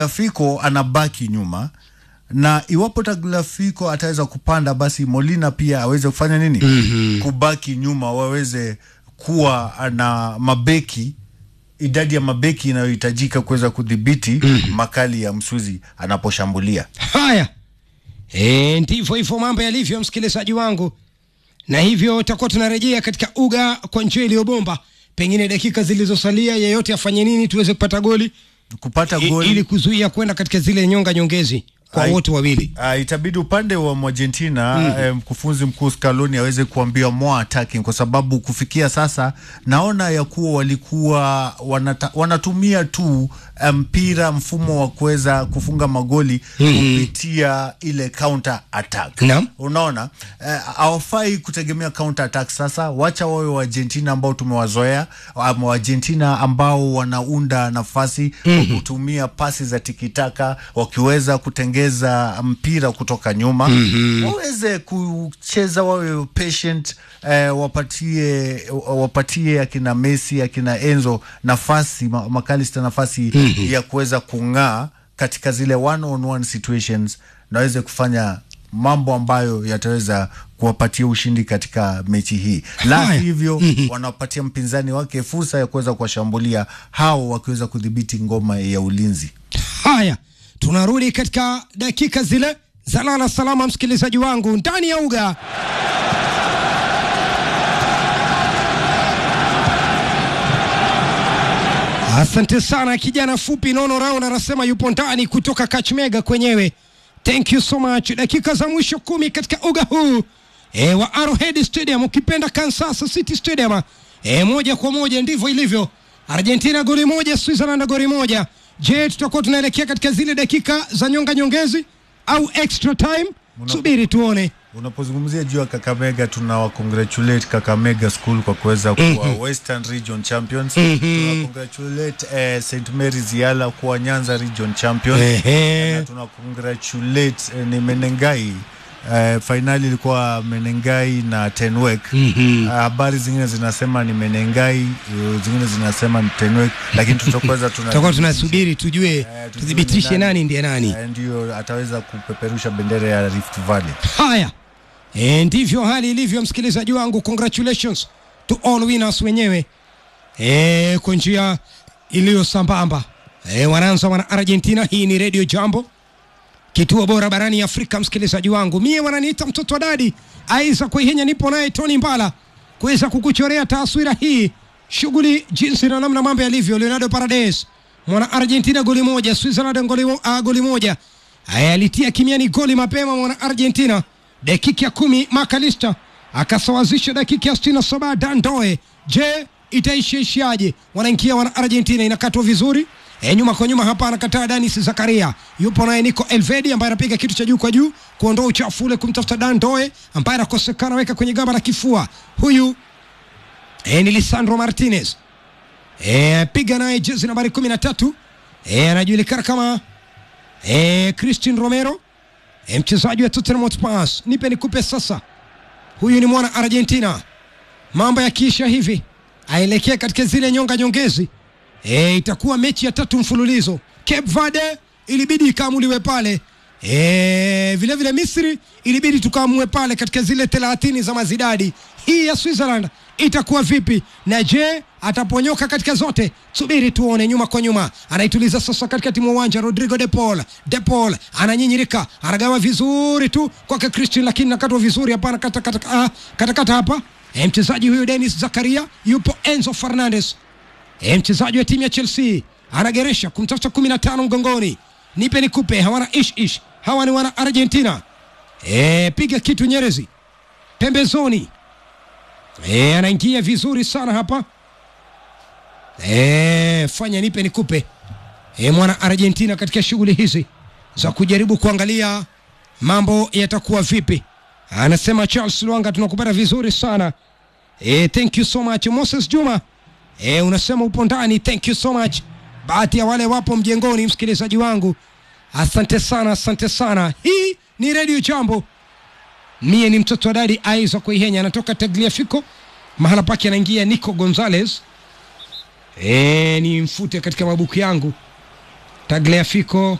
Tagliafico anabaki nyuma na iwapo Tagliafico ataweza kupanda basi Molina pia aweze kufanya nini? mm-hmm. kubaki nyuma, waweze kuwa na mabeki idadi ya mabeki inayohitajika kuweza kudhibiti mm-hmm. makali ya Msuzi anaposhambulia. Haya, e, ndivyo hivyo mambo yalivyo, msikilizaji wangu, na hivyo tutakuwa tunarejea katika uga kwa njia iliyobomba. Pengine dakika zilizosalia, yeyote afanye nini tuweze kupata goli Kupata i- goli ili kuzuia kwenda katika zile nyonga nyongezi kwa Ai- wote wawili. Uh, itabidi upande wa Argentina mm. eh, mkufunzi mkuu Scaloni aweze kuambia more attacking, kwa sababu kufikia sasa naona ya kuwa walikuwa wanata, wanatumia tu mpira mfumo wa kuweza kufunga magoli kupitia ile counter attack. Naam. Unaona eh, hawafai kutegemea counter attack sasa. Wacha wawe wa Argentina ambao tumewazoea, ama wa Argentina ambao wanaunda nafasi kwa kutumia pasi za tikitaka, wakiweza kutengeza mpira kutoka nyuma waweze kucheza, wawe patient eh, wapatie wapatie akina Messi akina Enzo nafasi ma, makalista nafasi ya kuweza kung'aa katika zile one on one situations na waweze kufanya mambo ambayo yataweza kuwapatia ushindi katika mechi hii, la Haya. hivyo wanapatia mpinzani wake fursa ya kuweza kuwashambulia hao, wakiweza kudhibiti ngoma ya ulinzi. Haya, tunarudi katika dakika zile za lala salama, msikilizaji wangu, ndani ya uga Asante sana kijana fupi Nono Raun anasema yupo ndani kutoka Kachmega kwenyewe. Thank you so much. Dakika za mwisho kumi katika uga huu e, wa Arrowhead Stadium, ukipenda Kansas City Stadium. E, moja kwa moja ndivyo ilivyo. Argentina goli moja, Switzerland goli moja. Je, tutakuwa tunaelekea katika zile dakika za nyonga nyongezi au extra time? Subiri tuone. Unapozungumzia juu ya Kakamega, tunawa congratulate Kakamega School kwa kuweza kuwa Western Region Champions. Tuna congratulate eh, St Mary's Yala kuwa Nyanza Region Champion. Ehe. Na tuna congratulate eh, ni Menengai eh, fainali ilikuwa Menengai na Tenwek. Habari zingine zinasema ni Menengai, eh, zingine zinasema ni Tenwek, lakini tutakuweza Tutakuwa tunasubiri tujue, Eh, tujue tuthibitishe ni nani ndiye nani. eh, ndio ataweza kupeperusha bendera ya Rift Valley. Haya, e, ndivyo hali ilivyo, msikilizaji wangu. Congratulations to all winners wenyewe e, kwa njia iliyo sambamba e, wanaanza wana Argentina. Hii ni Radio Jambo, kituo bora barani Afrika. Msikilizaji wangu, mie wananiita mtoto wa dadi Aiza Kuihenya, nipo naye Tony Mbala kuweza kukuchorea taswira hii shughuli jinsi na namna mambo yalivyo. Leonardo Paredes mwana Argentina goli moja, Switzerland goli, mo- ah, goli moja. Haya, alitia kimiani goli mapema mwana Argentina dakika ya kumi. Makalista akasawazisha dakika ya sitini na saba Dandoe. Je, itaishiishiaje? Wanaingia wana Argentina, inakatwa vizuri E, nyuma kwa nyuma hapa anakataa Danis Zakaria, yupo naye Nico Elvedi ambaye anapiga kitu cha juu kwa juu kuondoa uchafu ule kumtafuta Dan Doe ambaye anakosekana, weka kwenye gamba la kifua. Huyu e, ni Lisandro Martinez e, piga naye jezi nambari kumi na tatu e, anajulikana kama e, Christian Romero e, mchezaji wa Tottenham Hotspur. Nipe nikupe sasa, huyu ni mwana Argentina. Mambo yakiisha hivi aelekea katika zile nyonga nyongezi e, itakuwa mechi ya tatu mfululizo. Cape Verde ilibidi ikaamuliwe pale e, vile vile Misri ilibidi tukaamue pale katika zile thelathini za mazidadi. Hii ya Switzerland itakuwa vipi? Na je ataponyoka katika zote? Subiri tuone. Nyuma kwa nyuma, anaituliza sasa katikati mwa uwanja. Rodrigo de Paul, de Paul ananyinyirika, anagawa vizuri tu kwake Christian, lakini nakatwa vizuri hapa, kata kata, ah, kata, kata hapa e, mchezaji huyu Dennis Zakaria, yupo Enzo Fernandez E, mchezaji wa timu ya Chelsea anageresha kumtafuta kumi na tano mgongoni. Nipe nikupe, hawana ish ish, hawa ni wana Argentina. E, piga kitu Nyerezi pembezoni. E, anaingia vizuri sana hapa. E, fanya nipe nikupe. E, mwana Argentina katika shughuli hizi za kujaribu kuangalia mambo yatakuwa vipi. Anasema Charles Lwanga, tunakupata vizuri sana. E, thank you so much Moses Juma. E, unasema upo ndani, thank you so much. Baadhi ya wale wapo mjengoni, msikilizaji wangu, asante sana, asante sana. Hii ni Radio Jambo, mie ni mtoto wa dadi Aiza Kuihenya, anatoka Tagliafico, mahala pake anaingia Nico Gonzalez. E, ni mfute katika mabuku yangu Tagliafico